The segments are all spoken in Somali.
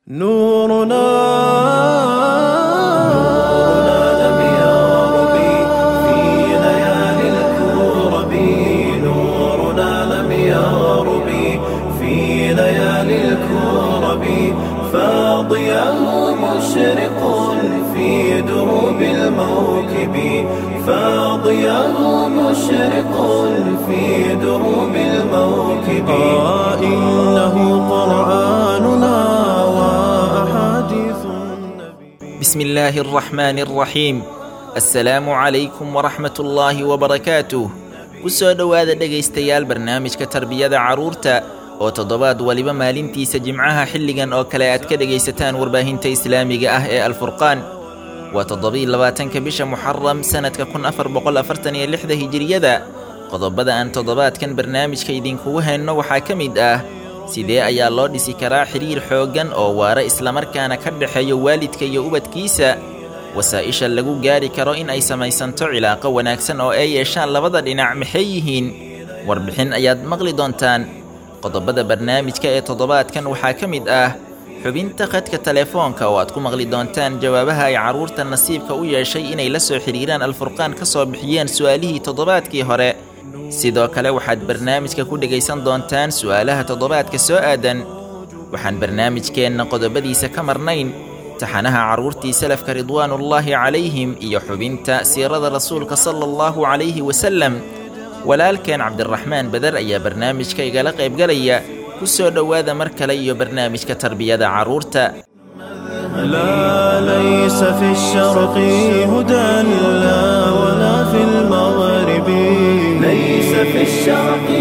نورنا لم يرب في ليالي الكرب نورنا لم يرب في ليالي الكرب فاضياه مشرق في دروب الموكب فاضياه مشرق في دروب الموكب آه إنه قرآننا وأحاديث النبي بسم الله الرحمن الرحيم assalaamu calaykum waraxmat ullaahi wabarakaatuh ku soo dhowaada dhegaystayaal barnaamijka tarbiyada carruurta oo toddobaad waliba maalintiisa jimcaha xilligan oo kale aad ka dhegaysataan warbaahinta islaamiga ah ee alfurqaan waa toddobii labaatanka bisha muxaram sannadka kun afar boqol afartan iyo lixda hijiriyada qodobada aan toddobaadkan barnaamijka idinkugu hayno waxaa ka mid ah sidee ayaa loo dhisi karaa xidhiir xooggan oo waara islamarkaana ka dhexeeyo waalidka iyo ubadkiisa wasaa'isha lagu gaari karo in ay samaysanto cilaaqo wanaagsan oo ay yeeshaan labada dhinac maxay yihiin warbixin ayaad maqli doontaan qodobada barnaamijka ee toddobaadkan waxaa ka mid ah xubinta khadka telefoonka oo aad ku maqli doontaan jawaabaha ay carruurta nasiibka u yeeshay inay la soo xidhiiraan alfurqaan ka soo bixiyeen su'aalihii toddobaadkii hore sidoo kale waxaad barnaamijka ku dhegaysan doontaan su'aalaha toddobaadka soo aadan waxaan barnaamijkeenna qodobadiisa ka marnayn taxanaha carruurtii salafka ridwaanullaahi calayhim iyo xubinta siirada rasuulka sala allahu calayhi wasallam walaalkeen cabdiraxmaan badar ayaa barnaamijka igala qaybgalaya ku soo dhowaada mar kale iyo barnaamijka tarbiyada carruurta لا ليس في الشرق هدى لا ولا في المغرب ليس في الشرق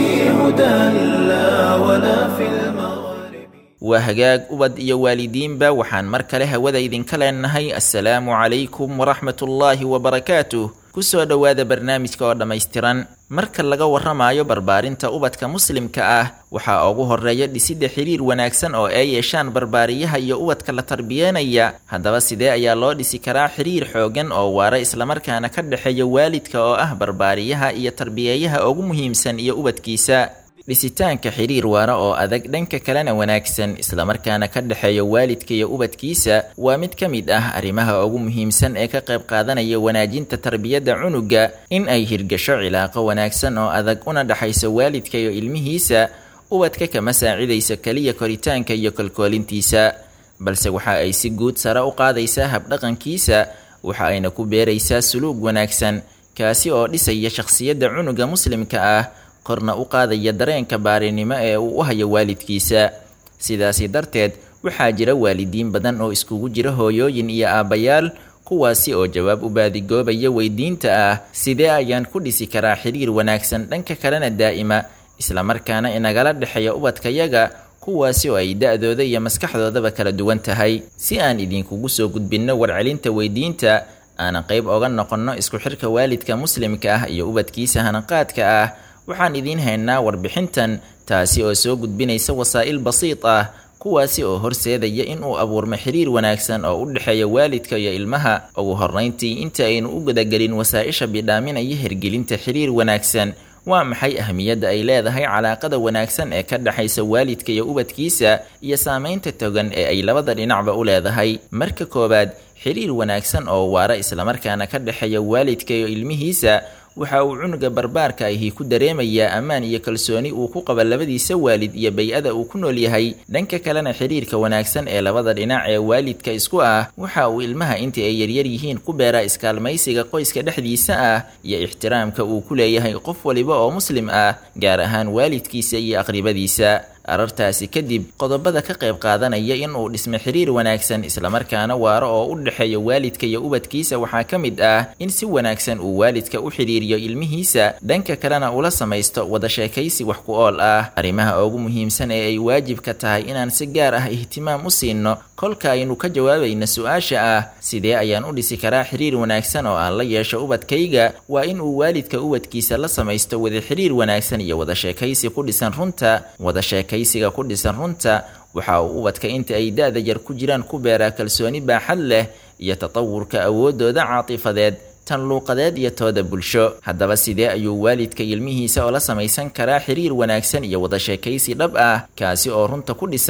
هدى لا ولا في المغرب waa hagaag ubad iyo waalidiinba waxaan mar kale hawada idinka leenahay assalaamu calaykum waraxmatullaahi wabarakaatuh ku soo dhowaada barnaamijka oo dhammaystiran marka laga warramayo barbaarinta ubadka muslimka ah waxaa ugu horreeya dhisidda xidhiir wanaagsan oo ay yeeshaan barbaariyaha iyo ubadka la tarbiyeenaya haddaba sidee ayaa loo dhisi karaa xidhiir xooggan oo waara islamarkaana ka dhexeeya waalidka oo ah barbaariyaha iyo tarbiyeeyaha ugu muhiimsan iyo ubadkiisa dhisitaanka xidhiir waara oo adag dhanka kalena wanaagsan islamarkaana ka dhexeeya waalidka iyo ubadkiisa waa mid ka mid ah arrimaha ugu muhiimsan ee ka qayb qaadanaya wanaajinta tarbiyadda cunuga in ay hirgasho cilaaqo wanaagsan oo adag una dhexayso waalidka iyo ilmihiisa ubadka kama saacidayso keliya koritaanka iyo kolkoolintiisa balse waxa ay si guud sare u qaadaysaa habdhaqankiisa waxa ayna ku beeraysaa suluug wanaagsan kaasi oo dhisaya shakhsiyadda cunuga muslimka ah korna u qaadaya dareenka baarinimo ee uu u hayo waalidkiisa sidaasi darteed waxaa jira waalidiin badan oo iskugu jira hooyooyin iyo aabbayaal kuwaasi oo jawaab u baadigoobaya weydiinta ah sidee ayaan ku dhisi karaa xidhiir wanaagsan dhanka kalena daa'ima islamarkaana inagala dhexeeya ubadkayaga kuwaasi oo ay da-dooda iyo maskaxdoodaba kala duwan tahay si aan idinkugu soo gudbinno warcelinta weydiinta aanan qayb oga noqonno isku xirka waalidka muslimka ah iyo ubadkiisa hanaqaadka ah waxaan idiin haynaa warbixintan taasi oo soo gudbinaysa wasaa'il basiid ah kuwaasi oo horseedaya in uu abuurmo xidhiir wanaagsan oo u dhexeeya waalidka iyo ilmaha ugu horrayntii inta aynu u gudagelin wasaa'isha bidhaaminaya hirgelinta xidhiir wanaagsan waa maxay ahmiyadda ay leedahay calaaqada wanaagsan ee ka dhexaysa waalidka iyo ubadkiisa iyo saamaynta togan ee ay labada dhinacba u leedahay marka koowaad xidhiir wanaagsan oo waara islamarkaana ka dhexeeya waalidka iyo ilmihiisa waxa uu cunuga barbaarka ahi ku dareemayaa ammaan iyo kalsooni uu ku qaba labadiisa waalid iyo bay-ada uu ku nool yahay dhanka kalena xidhiirka wanaagsan ee labada dhinac ee waalidka isku ah waxa uu ilmaha intii ay yaryar yihiin ku beeraa iskaalmaysiga qoyska dhexdiisa ah iyo ixtiraamka uu ku leeyahay qof waliba oo muslim ah gaar ahaan waalidkiisa iyo aqribadiisa arartaasi kadib qodobada ka qayb qaadanaya in uu dhismo xidhiir wanaagsan islamarkaana waaro oo u dhexeeya waalidka iyo ubadkiisa waxaa ka mid ah in si wanaagsan uu waalidka u xidhiiriyo ilmihiisa dhanka kalena ula samaysto wada sheekaysi wax ku ool ah arrimaha ugu muhiimsan ee ay waajibka tahay inaan si gaar ah ihtimaam u siino kolka aynu ka jawaabayna su-aasha ah sidee ayaan u dhisi karaa xidhiir wanaagsan oo aan la yeesho ubadkayga waa in uu waalidka ubadkiisa la samaysto wada xidhiir wanaagsan iyo wada sheekaysi ku dhisan runta wada sheekaysiga ku dhisan runta waxa uu ubadka inta ay da-da yar ku jiraan ku beeraa kalsooni baaxad leh iyo tatawurka awooddooda caatifadeed tan luuqadeed iyo tooda bulsho haddaba sidee ayuu waalidka ilmihiisa oo la samaysan karaa xiriir wanaagsan iyo wada sheekaysi dhab ah kaasi oo runta ku dhisan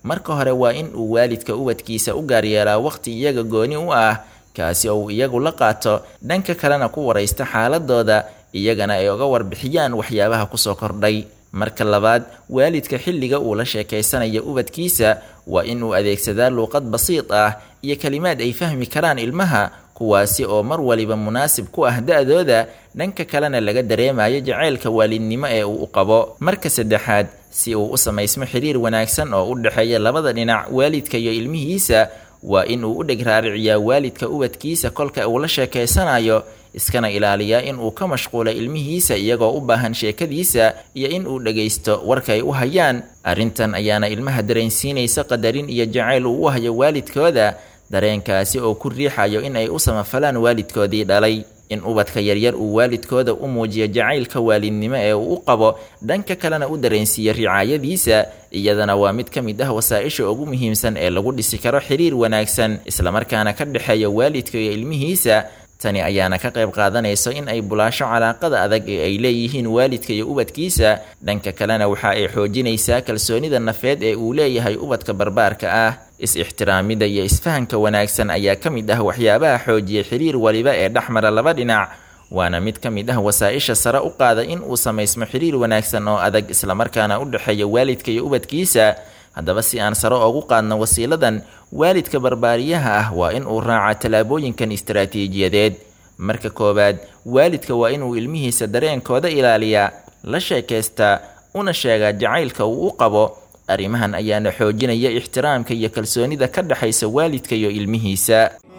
marka hore waa in uu waalidka ubadkiisa u gaaryeelaa waqti iyaga gooni u ah kaasi oo uu iyagu la qaato dhanka kalena ku waraysta xaaladooda iyagana ay uga warbixiyaan waxyaabaha kusoo kordhay marka labaad waalidka xilliga uu la sheekaysanayo ubadkiisa waa in uu adeegsadaa luuqad basiid ah iyo kelimaad ay fahmi karaan ilmaha kuwaasi oo mar waliba munaasib ku ah da-dooda dhanka kalena laga dareemayo jaceylka waalidnimo ee uu u qabo marka saddexaad si uu u samaysmo xiriir wanaagsan oo u dhexeeya labada dhinac waalidka iyo ilmihiisa waa in uu u dheg raariciyaa waalidka ubadkiisa kolka uu la sheekaysanayo iskana ilaaliyaa in uu ka mashquulo ilmihiisa iyagoo u baahan sheekadiisa iyo in uu dhagaysto warka ay u hayaan arrintan ayaana ilmaha dareensiinaysa qadarin iyo jacayl uu u hayo waalidkooda dareenkaasi oo ku riixayo in ay u samafalaan waalidkoodii dhalay in ubadka yaryar uu waalidkooda u muujiyo jacaylka waalidnimo ee uu u qabo dhanka kalena u dareensiiyo ricaayadiisa iyadana waa mid ka mid ah wasaa-isha ugu muhiimsan ee lagu dhisi karo xiriir wanaagsan islamarkaana ka dhexeeya waalidka iyo ilmihiisa tani ayaana ka qayb qaadanayso in ay bulaasho calaaqada adag ee ay leeyihiin waalidka iyo ubadkiisa dhanka kalena waxa ay xoojinaysaa kalsoonida nafeed ee uu leeyahay ubadka barbaarka ah is-ixtiraamida iyo isfahanka wanaagsan ayaa ka mid ah waxyaabaha xoojiya xiriir waliba ee dhexmara laba dhinac waana mid ka mid ah wasaa-isha sare u qaada in uu samaysmo xiriir wanaagsan oo adag islamarkaana u dhexeeya waalidka iyo ubadkiisa haddaba si aan sare oogu qaadno wasiiladan waalidka barbaariyaha ah waa in uu raaca tallaabooyinkan istaraatiijiyadeed marka koowaad waalidka waa inuu ilmihiisa dareenkooda ilaaliyaa la sheekaystaa una sheegaa jacaylka uu u qabo arrimahan ayaana xoojinaya ixtiraamka iyo kalsoonida ka dhexaysa waalidka iyo ilmihiisa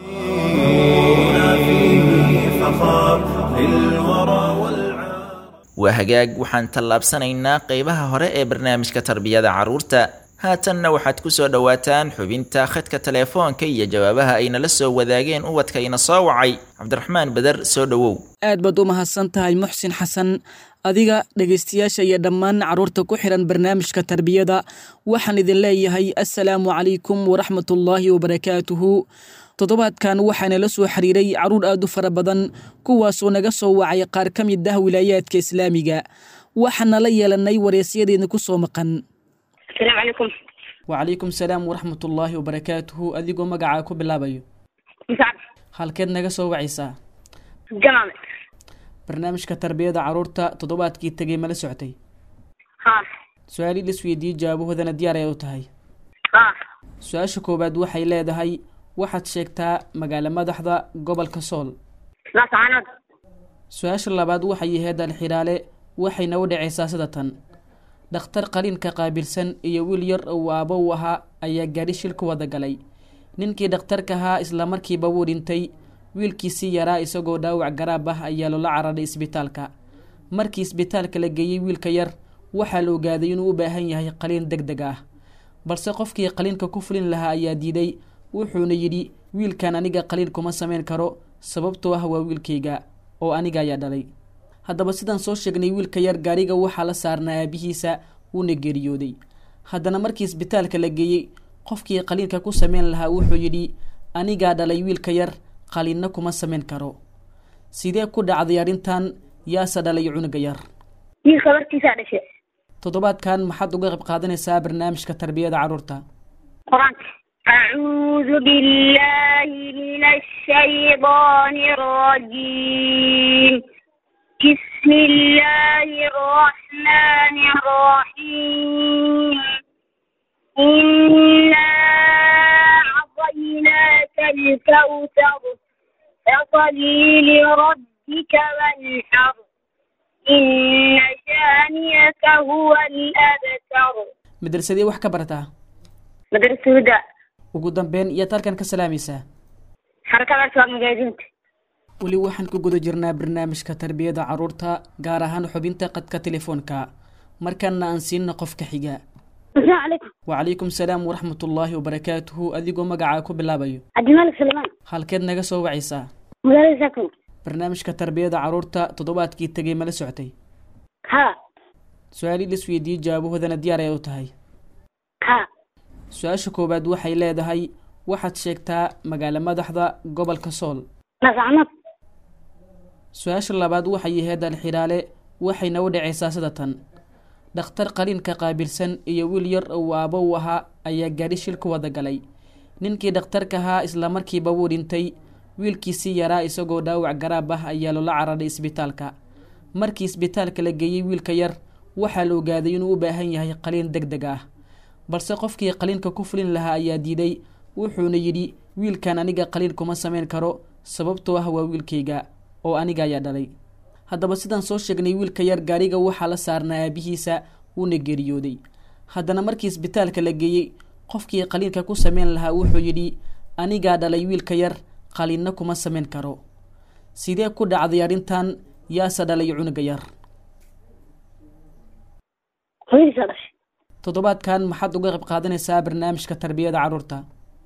waa hagaag waxaan tallaabsanaynaa qeybaha hore ee barnaamijka tarbiyada carruurta haatanna waxaad ku soo dhowaataan xubinta khadka teleefoonka iyo jawaabaha ayna la soo wadaageen ubadka ina soo wacay cabdiraxmaan beder soo dhowow aad baad u mahadsan tahay muxsin xasan adiga dhegaystayaasha iyo dhammaan carruurta ku xihan barnaamijka tarbiyada waxaan idin leeyahay assalaamu calaykum waraxmatullaahi wabarakaatuhu toddobaadkan waxaana la soo xiriiray carruur aad u fara badan kuwaasoo naga soo wacay qaar ka mid ah wilaayaadka islaamiga waxaana la yeelanay wareysyadeenna ku soo maqan asalaamu calaykum wacalaykum salaam waraxmatullaahi wabarakaatuhu adigoo magacaa ku bilaabayo musacab halkeed naga soo wacaysaa jamaame barnaamijka tarbiyada carruurta toddobaadkii tegay mala soctay ha su-aali lisweydiiyey jawaabahoodana diyaar ay u tahay ha su-aasha koowaad waxay leedahay waxaad sheegtaa magaalo madaxda gobolka sool laascaanood su-aasha labaad waxay ahayd alxiraale waxayna u dhacaysaa sida tan dhakhtar qaliinka qaabilsan iyo wiil yar uu aabo u ahaa ayaa gaadhi shil ku wada galay ninkii dhakhtarka ahaa islamarkiiba wuu dhintay wiilkiisii yaraa isagoo dhaawac garaab ah ayaa loola cararay isbitaalka markii isbitaalka la geeyey wiilka yar waxaa la ogaaday inuu u baahan yahay qaliin deg deg ah balse qofkii qaliinka ku fulin lahaa ayaa diiday wuxuuna yidhi wiilkan aniga qaliin kuma samayn karo sababtoo ah waa wiilkayga oo aniga ayaa dhalay haddaba sidaan soo sheegnay wiilka yar gaariga waxaa la saarnaa aabihiisa wuuna geeriyooday haddana markii isbitaalka la geeyey qofkii qaliinka ku samayn lahaa wuxuu yidhi anigaa dhalay wiilka yar qaliinna kuma samayn karo sidee ku dhacday arrintan yaase dhalay cunuga yar wiilka warkiisaa dhashe toddobaadkan maxaad uga qayb qaadanaysaa barnaamijka tarbiyada carruurta qur-aanka acuudu billahi min ashaydaani arajiim bismi illaahi araxmaani araxiim innaa acطaynaaka alkawsar fasalli lirabbika wanxar inna shaaniyaka huwa alabtar madrasadee wax ka barataa madrasa huda ugu dambeyn iyaad halkan ka salaamaysaa xarakada aswaaq magaajinta weli waxaan ku guda jirnaa barnaamijka tarbiyada carruurta gaar ahaan xubinta qadka telefoonka markana aan siinna qofka xiga asalaamu calaykum wacalaykum salaam waraxmatullaahi wabarakaatuhu adigoo magacaa ku bilaabayo cabdimalik sulaymaan halkeed naga soo wacaysaa magaalada saakon barnaamijka tarbiyada carruurta toddobaadkii tegay mala soctay ha su-aali lisweydiiyey jawaabahoodana diyaar ay u tahay ha su-aasha koowaad waxay leedahay waxaad sheegtaa magaalo madaxda gobolka sool laascaanood su-aasha labaad waxay ahayd alxiraale waxayna u dhacaysaa sida tan dhakhtar qaliinka qaabilsan iyo wiil yar uu aabo u ahaa ayaa gaadhi shil ku wada galay ninkii dhakhtarka ahaa islamarkiiba wuu dhintay wiilkiisii yaraa isagoo dhaawac garaab ah ayaa loola cararay isbitaalka markii isbitaalka la geeyey wiilka yar waxaa la ogaaday inuu u baahan yahay qaliin deg deg ah balse qofkii qaliinka ku fulin lahaa ayaa diiday wuxuuna yidhi wiilkan aniga qaliin kuma samayn karo sababtoo ah waa wiilkayga oo aniga ayaa dhalay haddaba sidaan soo sheegnay wiilka yar gaariga waxaa la saarnaa aabihiisa wuuna geeriyooday haddana markii isbitaalka la geeyey qofkii qaliinka ku sameyn lahaa wuxuu yidhi anigaa dhalay wiilka yar qaliinna kuma samayn karo sidee ku dhacday arrintan yaase dhalay cunuga yar hooyadiisaa dhashay toddobaadkan maxaad uga qayb qaadanaysaa barnaamijka tarbiyada carruurta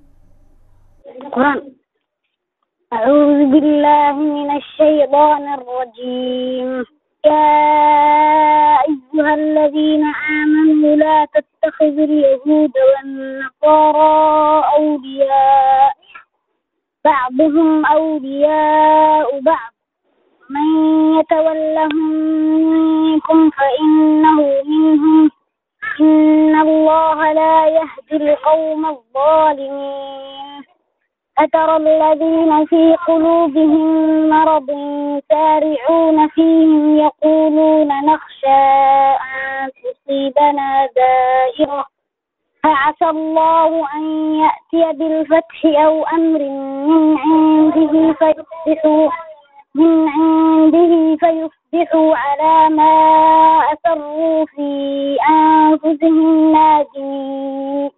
قرآن أعوذ بالله من الشيطان الرجيم يا أيها الذين آمنوا لا تتخذوا اليهود والنصارى أولياء بعضهم أولياء بعض من يتولهم منكم فإنه منهم إن الله لا يهدي القوم الظالمين أترى الذين في قلوبهم مرض سارعون فيهم يقولون نخشى أن تصيبنا دائرة فعسى الله أن يأتي بالفتح أو أمر من عنده فيصبحوا من عنده فيصبحوا على ما أسروا في أنفسهم نادمين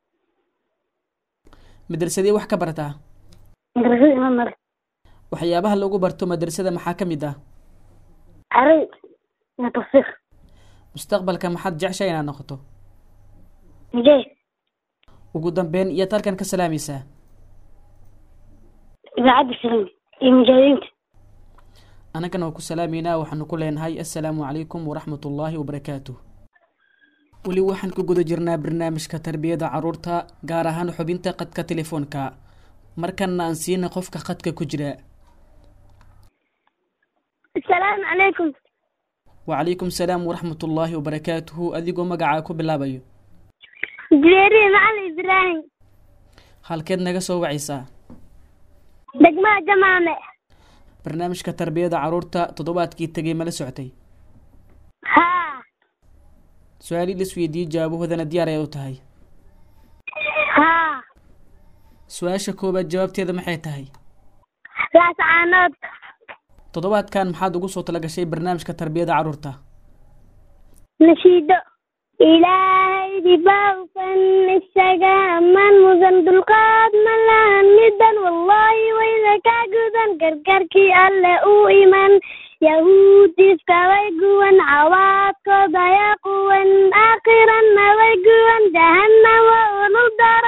madrasadee wax ka barataa مدرسة إمام مالك waxyaabaha lagu barto madrasada maxaa ka mid ah عربي تفسير mustaqbalka maxaad jeceshaa inaad noqoto مجاهد ugu dambeyn iyaad halkan ka salaamaysaa إذاعة السلام المجاهدين annagana waa ku salaameynaa waxaanu ku leenahay assalaamu calaykum waraxmat ullaahi wabarakaatuh weli waxaan ku guda jirnaa barnaamijka tarbiyada carruurta gaar ahaan xubinta qadka telefoonka markanna aan siina qofka qadka ku jira السلام عليكم wacalaykum salaam waraxmat ullaahi wabarakaatuhu adigoo magacaa ku bilaabayo جريري معلم إبراهيم halkeed naga soo wacaysaa دقمة جمامة barnaamijka tarbiyada carruurta toddobaadkii tegay mala socotay ها su-aalii la isweydiiyey jawaabahoodana diyaar ay u tahay ها su-aasha koowaad jawaabteeda maxay tahay راس عناد toddobaadkan maxaad ugu soo talagashay barnaamijka tarbiyada carruurta نشيدو إلهي دباوفا السجا من مزن دلقاد ملان مدا والله وإذا كاجودا كركركي ألا أو إيمان يهود استوي جوان عواد قضى يقوان آخرا نوي جوان جهنم وأولو الدار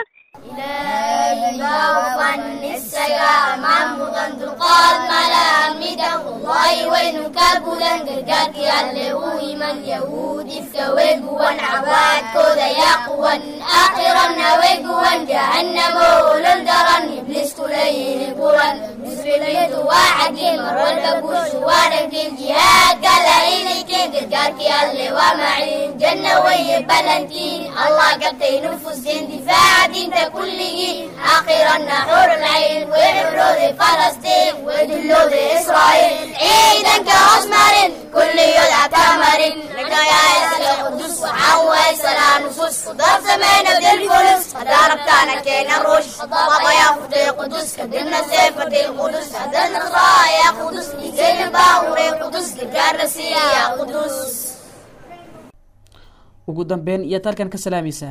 الله قبتي نفوس دفاع دينتا كله آخرا نحور العين وحرود فلسطين ودلود إسرائيل عيدا كأسمر كل يدعى تمر لنا يا إسرائيل قدس وحوى سلام نصوص وضرب سمينا بالفلوس ضربتنا كينا روش بابا يا فتي قدس قدمنا سيف فتي القدس هدنا يا قدس زين باوري قدس قدرسي يا قدس ugu dambeyn iyaad halkan ka salaamaysaa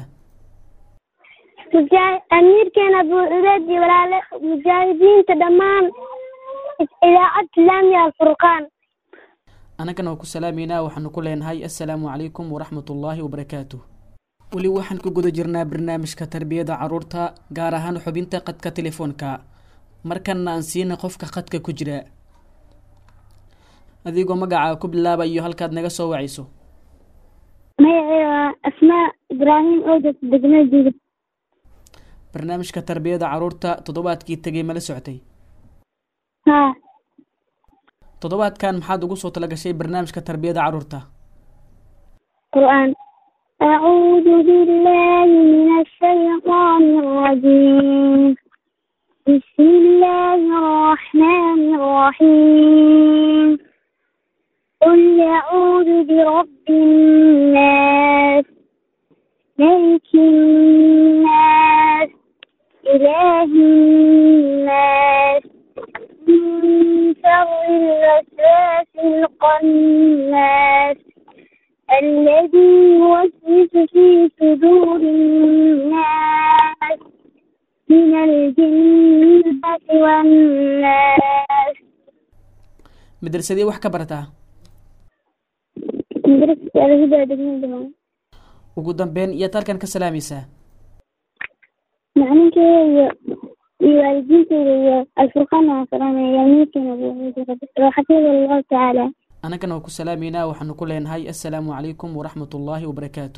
أميركنا أبو عبيد ولا مجاهدين تدمان إذاعة إسلامية الفرقان annagana waa ku salaameynaa waxaanu ku leenahay assalaamu calaykum waraxmat ullaahi wabarakaatuh weli waxaan ku guda jirnaa barnaamijka tarbiyada carruurta gaar ahaan xubinta qadka telefoonka markanna aan siina qofka qadka ku jira adigoo magacaa ku bilaaba iyo halkaad naga soo wacayso magacayga asmaa ibraahim odas degmada jilib barnaamijka tarbiyada carruurta toddobaadkii tegay mala socotay haa toddobaadkan maxaad ugu soo talagashay barnaamijka tarbiyada carruurta القرآن أعوذ بالله من الشيطان الرجيم بسم الله الرحمن الرحيم قل أعوذ برب الناس ملك الناس إله الناس من شر الوسواس القناس الذي يوسوس في صدور الناس من الجنة والناس madrasadii wax ka barataa مدرسة الهدى دقيقة دمان ugu dambeyn iyaad halkan ka salaamaysaa macalinkeyga iyo waalidiinteyda iyo alfurqaan waan salaamaya amiirkeena xafiida allahu tacaala annagana waa ku salaameynaa waxaanu ku leenahay assalaamu calaykum waraxmat ullaahi wabarakaatuh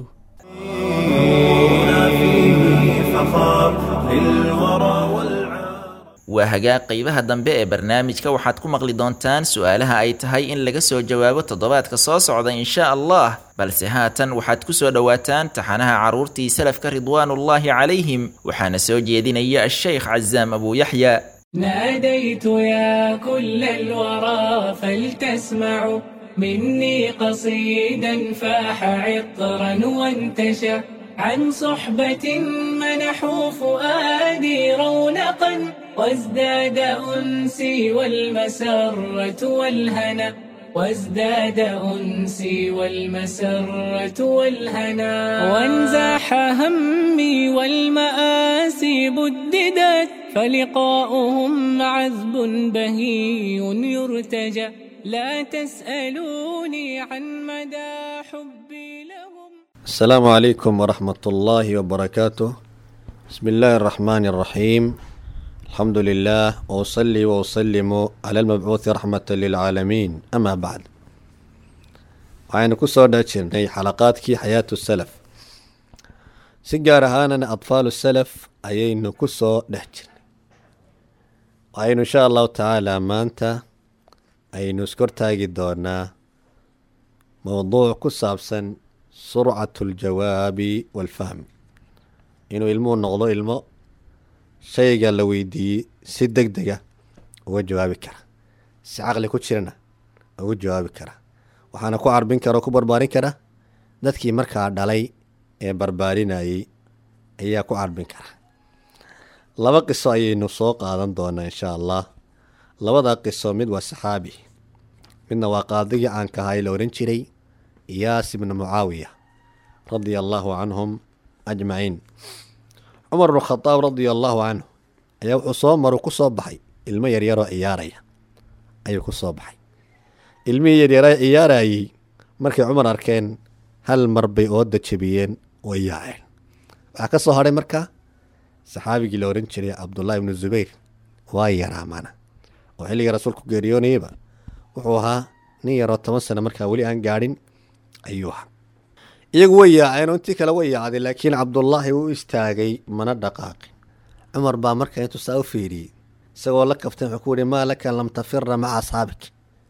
هنا فيه فخار للورى والعار waa hagaag qeybaha dambe ee barnaamijka waxaad ku maqli doontaan su-aalaha ay tahay in laga soo jawaabo toddobaadka soo socda insha allah balse haatan waxaad ku soo dhowaataan taxanaha carruurtii salafka ridwaanullaahi calayhim waxaana soo jeedinaya asheykh casaam abu yaxya ناديت يا كل الورى فلتسمعوا مني قصيدا فاح عطرا وانتشى عن صحبة منحوا فؤادي رونقا وازداد أنسي والمسرة والهنا وازداد أنسي والمسرة والهنا وانزاح همي والمآسي بددت فلقاؤهم عذب بهي يرتجى لا تسألوني عن مدى حبي لهم السلام عليكم ورحمة الله وبركاته بسم الله الرحمن الرحيم الحمد لله وأصلي وأسلم على المبعوث رحمة للعالمين أما بعد waxaynu ku soo dhajirnay xalaqaadkii xayaatu salaf si gaar ahaanana adfaalu salaf ayaynu ku soo dhex jirnay waxaynu insha allahu tacaala maanta aynu iskortaagi doonaa mowduuc ku saabsan surcatu ljawaabi walfahmi inuu ilmuhu noqdo ilmo shayga la weydiiyey si deg dega uga jawaabi kara si caqli ku jirana uga jawaabi kara waxaana ku carbin kara oo ku barbaarin kara dadkii markaa dhalay ee barbaarinayey ayaa ku carbin kara laba qiso ayaynu soo qaadan doonaa insha allah labada qiso mid waa saxaabi midna waa qaadigii caanka ahaa ee la ohan jiray iyaas ibnu mucaawiya radia allaahu canhum ajmaciin cumar bnu khadaab radia allaahu canhu ayaa wuxuu soo maru ku soo baxay ilmo yaryaroo ciyaaraya ayuu ku soo baxay ilmihii yaryara ciyaarayey markay cumar arkeen hal mar bay ooda jebiyeen way yaaceen waxaa ka soo hadhay markaa saxaabigii la ohan jiray cabdullaahi ibnu zubayr waa yaraamana oo xilligii rasuulku geeriyoonayeyba wuxuu ahaa nin yaroo toban sano markaa weli aan gaadhin ayuu ahaa iyagu way yaaceen oo intii kale way yaacday laakiin cabdullaahi wuu istaagay mana dhaqaaqin cumar baa markaa intuu saa u fiiriyey isagoo la kaftay wuxuu ku yihi maa laka lam tafira maca asxaabik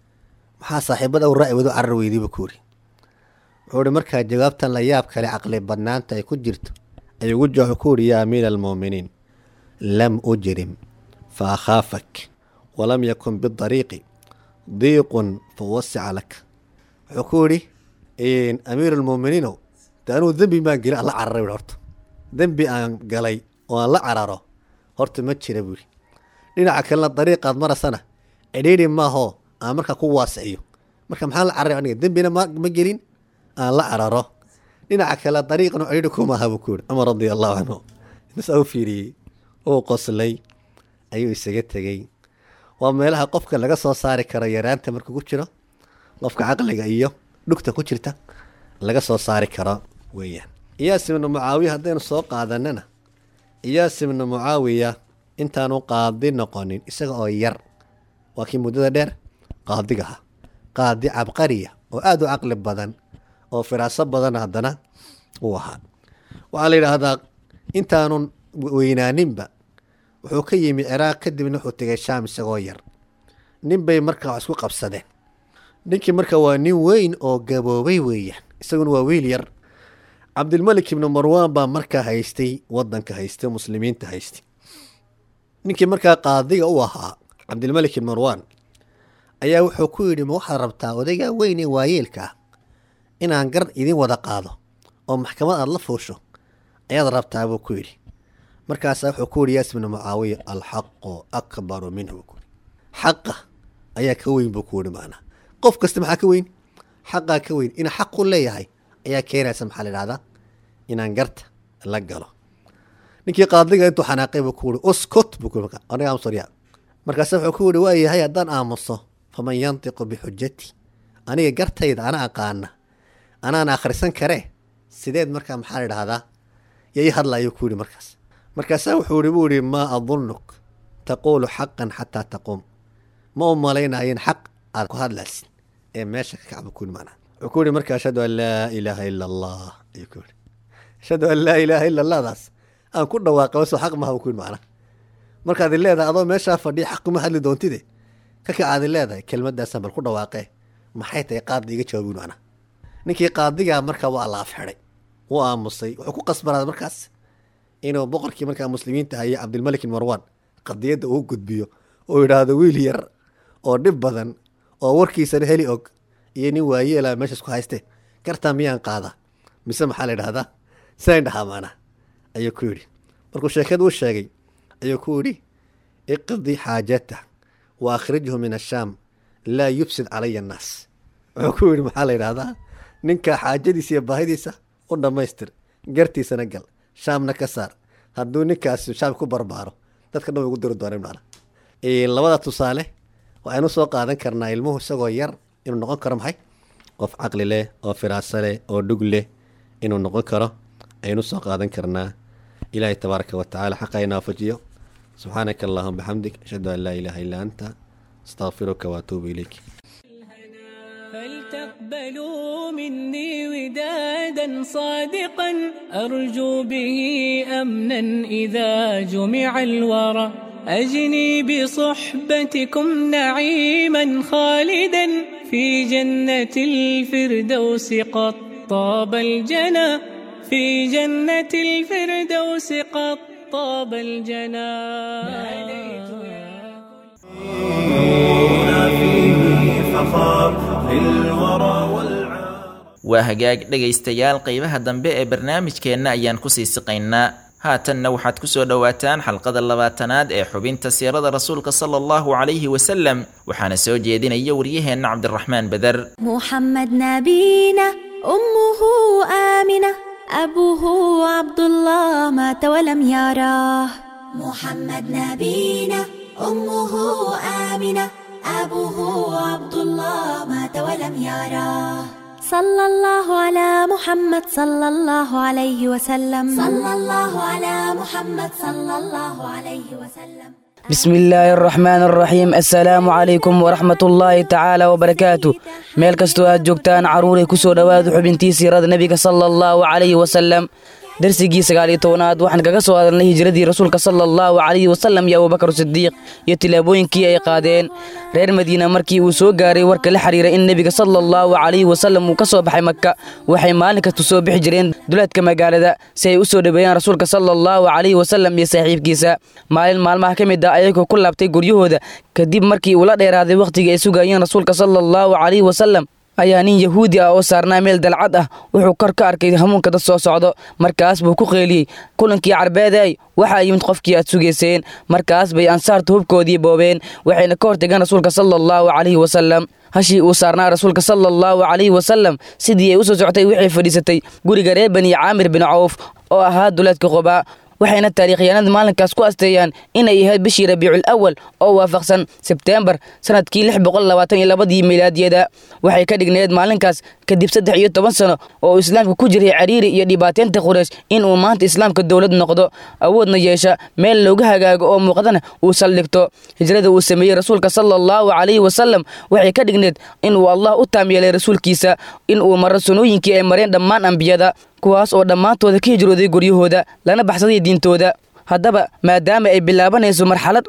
maxaa saaxiibada u raaci wado carar weydiiba ku yidhi wuxuu ihi markaa jawaabtan la yaab kale caqli badnaanta ay ku jirto ayuu ugu jawaab ku yihi yaa amiira almuuminiin lam ujrim fa akhaafak walam yakun bidariiqi diiqun fa wasica lak wuxuu ku yidhi amiir almuuminiinow de anuu dembi maan gelin aan la cararay buhi horta dembi aan galay oo aan la cararo horta ma jira buuhi dhinaca kalena dariiqaad marasana cidhiidhi maahoo aan markaa ku waasiciyo marka maxaan la cararay aniga dembina ma ma gelin aan la cararo dhinaca kale dariiqan cidhiidhi kumaaha buu ku yihi cumar radia allahu canhu intasaa u fiiriyey uu qoslay ayuu isaga tegey waa meelaha qofka laga soo saari karo yaraanta markuu ku jiro qofka caqliga iyo dhugta ku jirta laga soo saari karo weeyaan iyaas ibnu mucaawiya haddaynu soo qaadanana iyaas ibnu mucaawiya intaanu qaadi noqonin isaga oo yar waa kii muddada dheer qaadiga ahaa qaadi cabqariya oo aada u caqli badan oo firaaso badan haddana uu ahaa waxaa la yidhaahdaa intaanun weynaaninba wuxuu ka yimi ciraaq kadibna wuxuu tegay shaam isagoo yar nin bay markaa wax isku qabsadeen ninkii marka waa nin weyn oo gaboobay weeyaan isaguna waa wiil yar cabdilmalik ibnu marwaan baa markaa haystay wadanka haystay muslimiinta haystay ninkii markaa qaadiga u ahaa cabdilmalik ibn marwaan ayaa wuxuu ku yidhi ma waxaad rabtaa odaygaa weyn ee waayeelka ah inaan gar idin wada qaado oo maxkamad aada la fuusho ayaad rabtaa buu ku yidhi markaasaa wuxuu ku yidhi yaas ibnu mucaawiya alxaqu akbaru minhu buu ku yidhi xaqa ayaa ka weyn buu ku yidhi maanaa qof kasta maxaa ka weyn xaqaa ka weyn ina xaq u leeyahay ayaa keenaysa maxaa la idhahdaa inaan garta la galo ninkii qaadiga intuu xanaaqay buu ku yidhi uskot buu ku yidhi aniga aamusarya markaase wuxuu ku yidhi waa yahay haddaan aamuso faman yantiqu bixujati aniga gartayda ana aqaana anaan akhrisan karee sideed markaa maxaa la idhahdaa yay hadla ayuu ku yidhi markaas markaasaa wuxuu yidhi buu yidhi maa adunuk taquulu xaqan xataa taquum ma u malaynayin xaq aad ku hadlaysid ee meesha ka kacba ku yidhi maanaa wuxuu ku yidhi marka ashhadu an laa ilaaha ila allah ayuu ku yidhi ashhadu an laa ilaaha ila allahdaas aan ku dhawaaqay wasoo xaq maha buu ku yidhi maanaa markaad i leedahay adoo meeshaa fadhiya xaq kuma hadli doontide ka kacaad i leedahay kelmadaasaan bal ku dhawaaqee maxay tahay qaadda iga jawaabi yidhi maanaa ninkii qaadigaa markaa waa laaf xidhay wuu aamusay wuxuu ku qasbanaaday markaas inuu boqorkii markaa muslimiinta hayay cabdilmalik ibn marwaan qadiyadda uu gudbiyo oo yidhaahdo wiil yar oo dhib badan oo warkiisana heli og iyo nin waayeela meeshaas ku hayste gartaa miyaan qaada mise maxaa la idhahdaa sayn dhahaa maanaa ayuu ku yidhi markuu sheekada u sheegay ayuu ku yidhi iqdi xaajata wa akhrijhu min ashaam laa yubsid calaya annaas wuxuu ku yidhi maxaa la yidhahdaa ninka xaajadiisa iyo baahidiisa u dhammaystir gartiisana gal shaamna ka saar hadduu ninkaasi shaam ku barbaaro dadka dhan way ugu diri dooneen maana labada tusaale waxaynu soo qaadan karnaa ilmuhu isagoo yar inuu noqon karo maxay qof caqli leh oo firaaso leh oo dhug leh inuu noqon karo aynu soo qaadan karnaa ilaahay tabaaraka wa tacaala xaqa ina waafajiyo subxaanaka allahuma bixamdik ashhadu an laa ilaaha illaa anta astaqfiruka waatuubu ilayk فلتقبلوا مني ودادا صادقا أرجو به أمنا إذا جمع الورى أجني بصحبتكم نعيما خالدا في جنة الفردوس قد طاب الجنى في جنة الفردوس قد طاب الجنى هنا فيه فخار للورى والعار waa hagaag dhegaystayaal qeybaha dambe ee barnaamijkeenna ayaan kusii siqaynaa haatanna waxaad ku soo dhowaataan xalqada labaatanaad ee xubinta siirada rasuulka sala allahu calayhi wasalam waxaana soo jeedinaya waryaheenna cabdiraxmaan beder محمد نبينا أمه آمنة أبوه عبد الله مات ولم يراه محمد نبينا أمه آمنة أبوه عبد الله مات ولم يراه صلى الله على محمد صلى الله عليه وسلم صلى الله على محمد صلى الله عليه وسلم بسم الله الرحمن الرحيم السلام عليكم ورحمة الله تعالى وبركاته meel kastoo aad joogtaan caruuray ku soo dhowaada xubintii siirada nebiga sala allahu calayhi wasalam darsigii sagaal iyo tobanaad waxaan kaga soo hadalnay hijiradii rasuulka sala allahu calayhi wasalam iyo abubakar sidiiq iyo tilaabooyinkii ay qaadeen reer madiina markii uu soo gaaray warka la xiriira in nebiga sala allahu calayhi wasalam uu ka soo baxay maka waxay maalin kasta soo bixi jireen duleedka magaalada si ay u soo dhoweeyaan rasuulka sala allahu calayhi wasalam iyo saaxiibkiisa maalin maalmaha ka mid ah ayagoo ku laabtay guryahooda kadib markii uu la dheeraaday wakhtigii ay sugayeen rasuulka sala allahu calayhi wasalam ayaa nin yahuudi ah oo saarnaa meel dalcad ah wuxuu kor ka arkay hamuunka dad soo socdo markaas buu ku qeeliyey kulankii carbeeday waxaa yimid qofkii aad sugayseen markaas bay ansaarta hubkoodii boobeen waxayna ka hortageen rasuulka sala allahu calayhi wasalam hashii uu saarnaa rasuulka sala allahu calayhi wasalam sidii ay u soo socotay waxay fadhiisatay guriga reer bani caamir bin cawf oo ahaa duleedka qubaa waxayna taariikhyaanada maalinkaas ku asteeyaan inay ahayd bishii rabiicul awal oo waafaqsan sebteembar sanadkii lix boqol labaatan iyo labadii milaadiyada waxay ka dhigneed maalinkaas kadib saddex iyo toban sano oo uu islaamka ku jiray cariiri iyo dhibaateynta quraysh inuu maanta islaamka dowlad noqdo awoodna yeesha meel looga hagaago oo muuqdana uu saldhigto hijrada uu sameeyey rasuulka sala allahu calayhi wasalam waxay ka dhigneed inuu allah u taam yeelay rasuulkiisa inuu maro sunooyinkii ay mareen dhammaan ambiyada kuwaas oo dhammaantooda ka hijrooday guryahooda lana baxsaday diintooda haddaba maadaama ay bilaabanayso marxalad cusub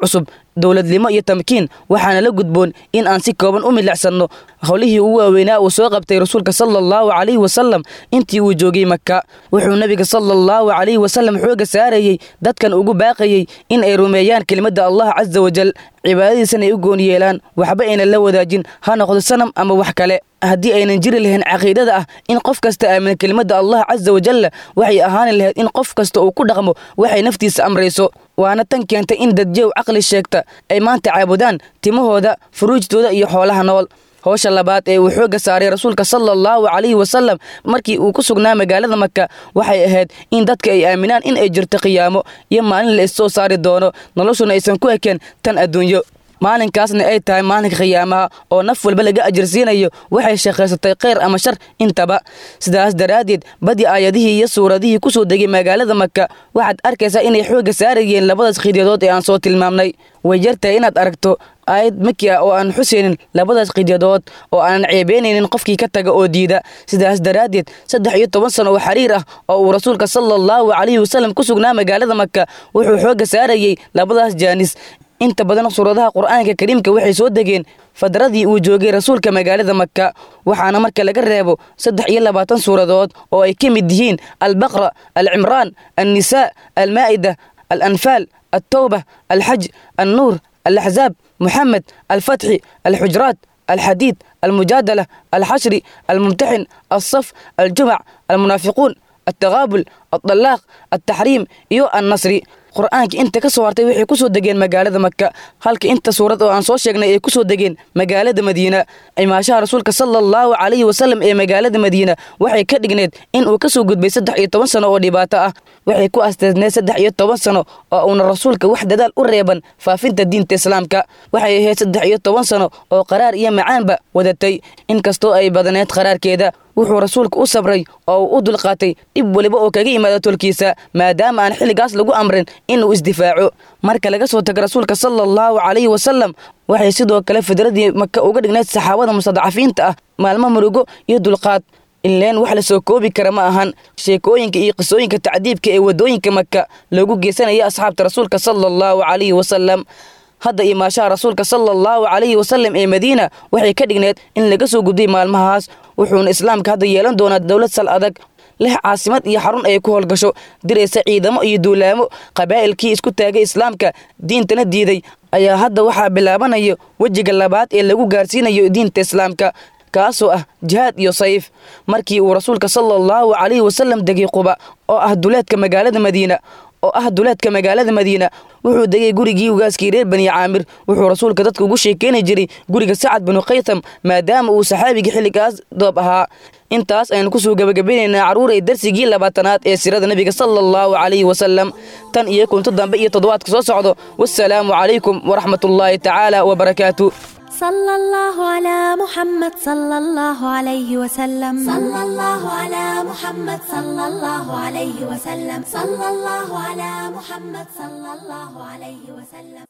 dowladnimo iyo tamkiin waxaana la gudboon in aan si kooban u midlacsanno howlihii ugu waaweynaa uu soo qabtay rasuulka sala allahu calayhi wasalam intii uu joogay maka wuxuu nebiga sala allahu calayhi wasalam xooga saarayey dadkan ugu baaqayey in ay rumeeyaan kelimadda allah casa wajal cibaadadiisana ay u goon yeelaan waxba aynan la wadaajin ha noqdo sanam ama wax kale haddii aynan jiri lahayn caqiidada ah in qof kasta aamina kelimadda allah casa wajalla waxay ahaani lahayd in qof kasta uu ku dhaqmo waxay naftiisa amrayso waana tan keentay in dadjow caqli sheegta ay maanta caabudaan timahooda furuujtooda iyo xoolaha nool howsha labaad ee uu xoogga saaray rasuulka sala allahu calayhi wasalam markii uu ku sugnaa magaalada maka waxay ahayd in dadka ay aaminaan in ay jirto qiyaamo iyo maalin la issoo saari doono noloshuna aysan ku ekeen tan adduunyo maalinkaasna ay tahay maalinka khiyaamaha oo naf walba laga ajirsiinayo waxay shaqaysatay khayr ama shar intaba sidaas daraaddeed badi aayadihii iyo suuradihii ku soo degay magaalada maka waxaad arkaysaa inay xoogga saarayeen labadaas khidyadood ee aan soo tilmaamnay way yartahay inaad aragto aayad maki ah oo aan xuseynin labadaas qidyadood oo aanan ceebeynaynin qofkii ka taga oo diida sidaas daraaddeed saddex iyo toban sano oo xiriir ah oo uu rasuulka sala allahu calayhi wasalam ku sugnaa magaalada maka wuxuu xoogga saarayey labadaas jaanis inta badan suuradaha qur'aanka kariimka waxay soo degeen fadradii uu joogay rasuulka magaalada maka waxaana marka laga reebo saddex iyo labaatan suuradood oo ay ka mid yihiin albaqra alcimraan annisaa almaa'ida alanfaal altawba alxaj annuur alaxzaab محمد الفتح الحجرات الحديد المجادلة الحشر الممتحن الصف الجمع المنافقون التغابل الطلاق التحريم يو النصري qur-aanka inta ka soo hartay waxay ku soo degeen magaalada maka halka inta suurad oo aan soo sheegnay ay ku soo degeen magaalada madiina imaashaha rasuulka sala allahu calayhi wasalam ee magaalada madiina waxay ka dhigneed in uu ka soo gudbay saddex iyo toban sano oo dhibaato ah waxay ku asteesneed saddex iyo toban sano oo uuna rasuulka wax dadaal u reeban faafinta diinta islaamka waxay ahayd saddex iyo toban sano oo qaraar iyo macaanba wadatay inkastoo ay badaneed qaraarkeeda wuxuu rasuulka u sabray oo uu u dulqaatay dhib weliba oo kaga yimaada tolkiisa maadaama aan xilligaas lagu amrin inuu isdifaaco marka laga soo tago rasuulka sala allahu calayhi wasalam waxay sidoo kale fidradii maka uga dhignayd saxaabada mustadcafiinta ah maalmo murugo iyo dulqaad ileen wax la soo koobi kara ma ahan sheekooyinka iyo qisooyinka tacdiibka ee waddooyinka maka loogu geysanaya asxaabta rasuulka sala allahu calayhi wasalam hadda imaashaha rasuulka sala allahu calayhi wasalam ee madiina waxay ka dhigneed in laga soo gudbay maalmahaas wuxuuna islaamka hadda yeelan doonaa dowlad sal adag leh caasimad iyo xarun ay ku howlgasho diraysa ciidamo iyo duulaamo qabaa'ilkii isku taagay islaamka diintana diiday ayaa hadda waxaa bilaabanayo wejiga labaad ee lagu gaarsiinayo diinta islaamka kaasoo ah jihaad iyo sayf markii uu rasuulka sala allahu calayhi wasalam degay quba oo ah duleedka magaalada madiina oo ah duleedka magaalada madiina wuxuu degay gurigii ugaaskii reer bani caamir wuxuu rasuulka dadka ugu sheekeyni jiray guriga sacad binu khaytham maadaama uu saxaabigii xilligaas doob ahaa intaas aynu kusoo gebagabeynaynaa carruuray darsigii labaatanaad ee sirada nebiga sala allahu calayhi wasalam tan iyo kunto dambe iyo toddobaadka soo socdo wassalaamu calaykum waraxmatullaahi tacaala wabarakaatu صلى الله على محمد صلى الله عليه وسلم صلى الله على محمد صلى الله عليه وسلم صلى الله على محمد صلى الله عليه وسلم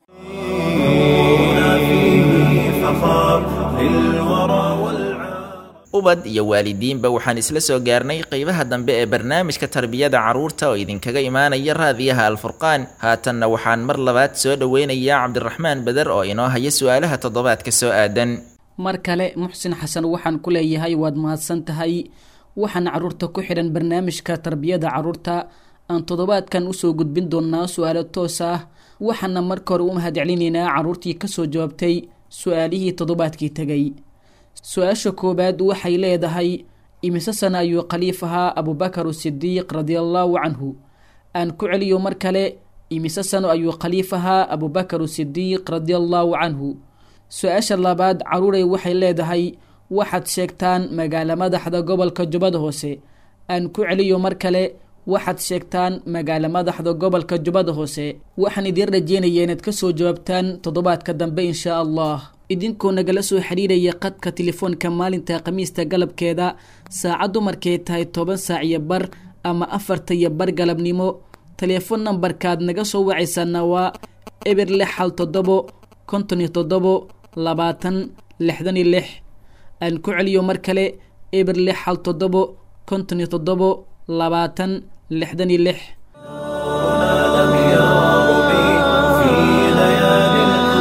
هنا فيه فخار للورى والعار ubad iyo waalidiinba waxaan isla soo gaarnay qeybaha dambe ee barnaamijka tarbiyada carruurta oo idinkaga imaanaya raadiyaha alfurqaan haatanna waxaan mar labaad soo dhoweynayaa cabdiraxmaan beder oo inoo haya su-aalaha toddobaadka soo aadan mar kale muxsin xasan waxaan ku leeyahay waad mahadsan tahay waxaan carruurta ku xidhan barnaamijka tarbiyada carruurta aan toddobaadkan usoo gudbin doonaa su-aalo toos ah waxaana marka hore u mahadcelinaynaa carruurtii kasoo jawaabtay su-aalihii toddobaadkii tegay su-aasha koowaad waxay leedahay imise sana ayuu khaliif ahaa abubakar sidiiq radiallaahu canhu aan ku celiyo mar kale imise sano ayuu khaliif ahaa abubakar sidiiq radiallaahu canhu su-aasha labaad caruuray waxay leedahay waxaad sheegtaan magaalo madaxda gobolka jubbada hoose aan ku celiyo mar kale waxaad sheegtaan magaalo madaxda gobolka jubbada hoose waxaan idiin rajeynaya inaad kasoo jawaabtaan toddobaadka dambe inshaa allah idinkoo nagala soo xiriiraya qadka telefoonka maalinta khamiista galabkeeda saacaddu markay tahay toban saac iyo bar ama afarta iyo bar galabnimo teleefon nambarkaad naga soo wacaysaana waa eber lix hal toddobo konton iyo toddobo labaatan lixdan iyo lix aan ku celiyo mar kale eber lix hal toddobo konton iyo toddobo labaatan lixdan iyo lix لم يرب في ليالي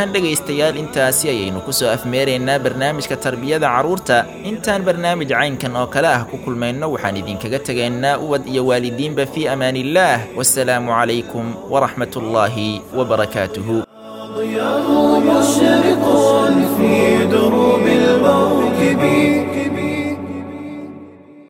ahaan dhegaystayaal intaasi ayaynu ku soo afmeeraynaa barnaamijka tarbiyada carruurta intaan barnaamij caynkan oo kale ah ku kulmayno waxaan idinkaga tegaynaa ubad iyo waalidiinba fii amaaniillaah wasalaamu calaykum waraxmat ullaahi wabarakaatuhu ضياء مشرق في دروب